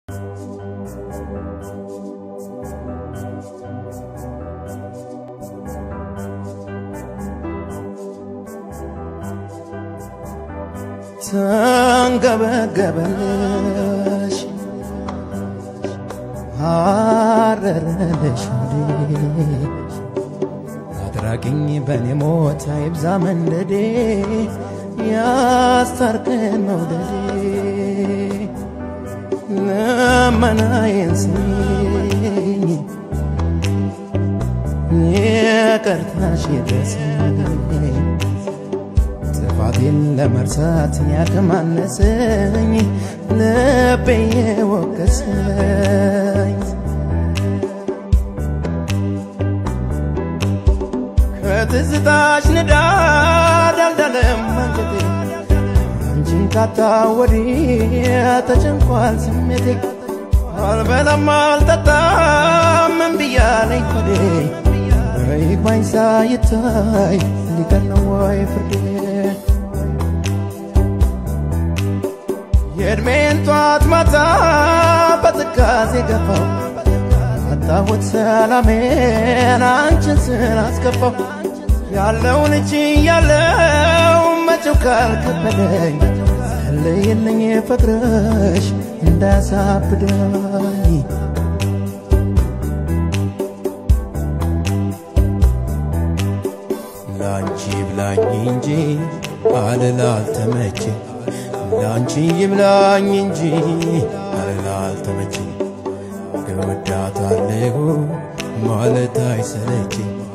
ተንገበገበሽ አረረለሽ አድራጊኝ በኔ ሞት አይብዛ መንደዴ ያስታርቀን መውደዴ ልመናዬን ስሚኝ ይቅርታሽ ይድረሰኝ ጥፋቴን ለመርሳት ያከማነሰኝ ልቤ የወቀሰኝ ከትዝታሽ ንዳድ አልዳለም አንጀቴ አንቺን ካጣ ወዲህ ተጨንቋል ስሜቴ አልበላም አልጠጣም ምን ብያለኝ ኮዴ ይግባኝ ሳይታይ ሊቀር ነው ወይ ፍርዴ የእድሜን ጧት ማታ በትካዜ ገፋው አጣሁት ሰላሜን አንቺን ስላስከፋው ያለውን እጅ ያለው መቼው ካልከበደኝ ጸለይልኝ ፍቅርሽ እንዳያሳብደኝ ላንቺ ብላኝ እንጂ አልል አልተመቼ ላንቺ ይብላኝ እንጂ አልል አልተመቼ እወዳታለሁ ማለት አይሰለች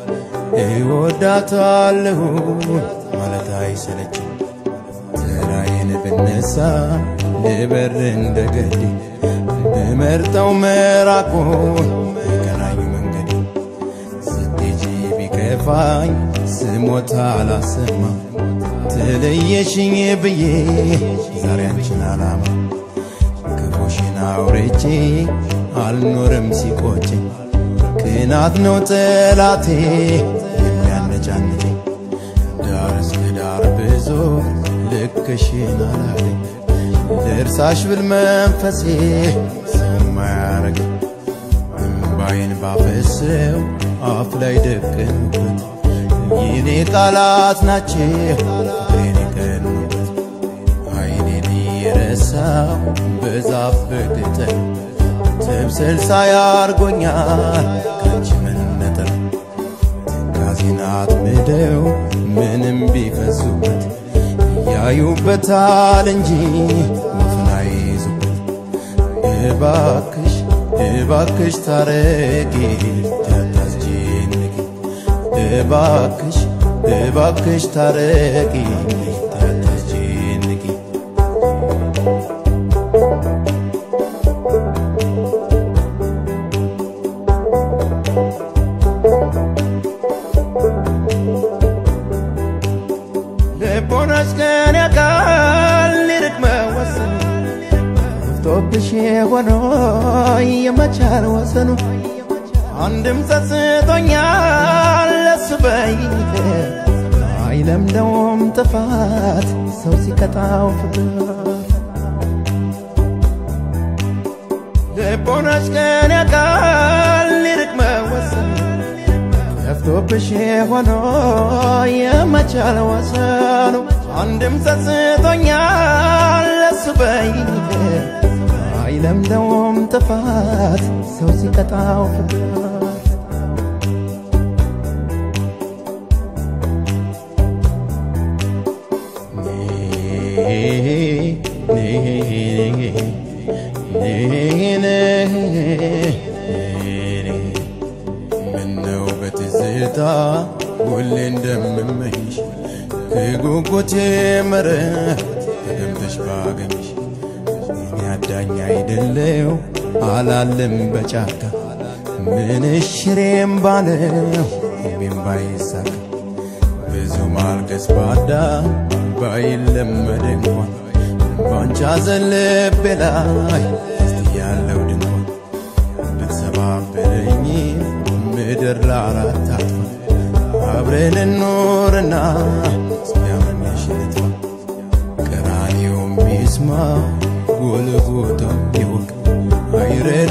እወዳታለሁ ማለት አይሰለች ተራዬን ብነሳ ልበር እንደገድ ብመርጠው መራቁን የቀናኝ መንገድ ስትሄጂ ቢከፋኝ ስሞታ አላሰማ ተለየሽኝ ብዬ ዛሬ አንቺን አላማ ክፉሽን አውርቼ አልኖርም ሲቆጨኝ ቅናት ነው ጠላቴ የሚያነጫንጨኝ ዳር እስከ ዳር ብዙ ልክሽን አላለኝ ልርሳሽ ብል መንፈሴ ሰውም አያረገኝ እምባዬን ባፈሰው አፍ ላይ ደቀንኩበት የኔ ቃላት ናቸው ፍቅሬን የቀኑበት አይኔን የረሳው በዛፍ በቅጠል ትብስል ሳያርጎኛል ካንቺ መነጠል ትካዜን አጥምደው ምንም ቢፈሱበት ያዩበታል እንጂ ወፍን አይይዙበት እባክሽ እባክሽ ታረቂ ታታስጨንቂ እባክሽ እባክሽ ታረቂ ታታስጨንቂ ልቦናሽ ከኔ ያውቃል ሊርቅ መወሰኑ ጠፍቶብሽ ሆኖ የመቻል ወሰኑ አንድም ጸጽቶኛል ለሱ በይኝ አይለምደውም ጥፋት ሰው ሲቀጣው ፍቅር ልቦናሽ ከኔ ያውቃል ሊርቅ መወሰኑ ጠፍቶብሽ ሆኖ የመቻል ወሰኑ አንድም ጸጽቶኛል ለሱ በይኝ አይለምደውም ጥፋት ሰው ሲቀጣው ፍቅር ምነው በትዝታ ሁሌ እንደምመኝሽ ከጉጉቴ መረብ ተደምተሽ ባገኝሽ እኔ አዳኝ አይደለው አላለም በጫካ ምን ሽሬም ባለው እሜም ባይሳካ ብዙ ማልቀስ ባዳ ባይለመድ እንኳን ባንቻ ዘልቤ ላይ እስቲ ያለው ድንኳን ብትሰባብረኝ ምድር ለአራት አጥፋ አብረን እንኖርና እስኪያመኝሽ ልጥፋ ቀራንዮም ይስማ ጎልጎታም ይወቅ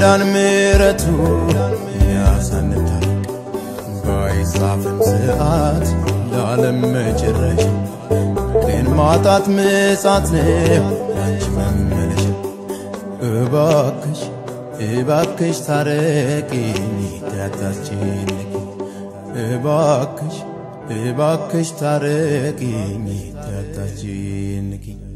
ቢረዳን ምሕረቱ ያሳንታርቅ ባይጻፍም ስርዓት ለዓለም መጨረሻ ግን ማጣት ምጻት ነው አንቺ መመለሻ እባክሽ እባክሽ ታረቂኝ ታታስጨንቂ እባክሽ እባክሽ ታረቂኝ ታታስጨንቂ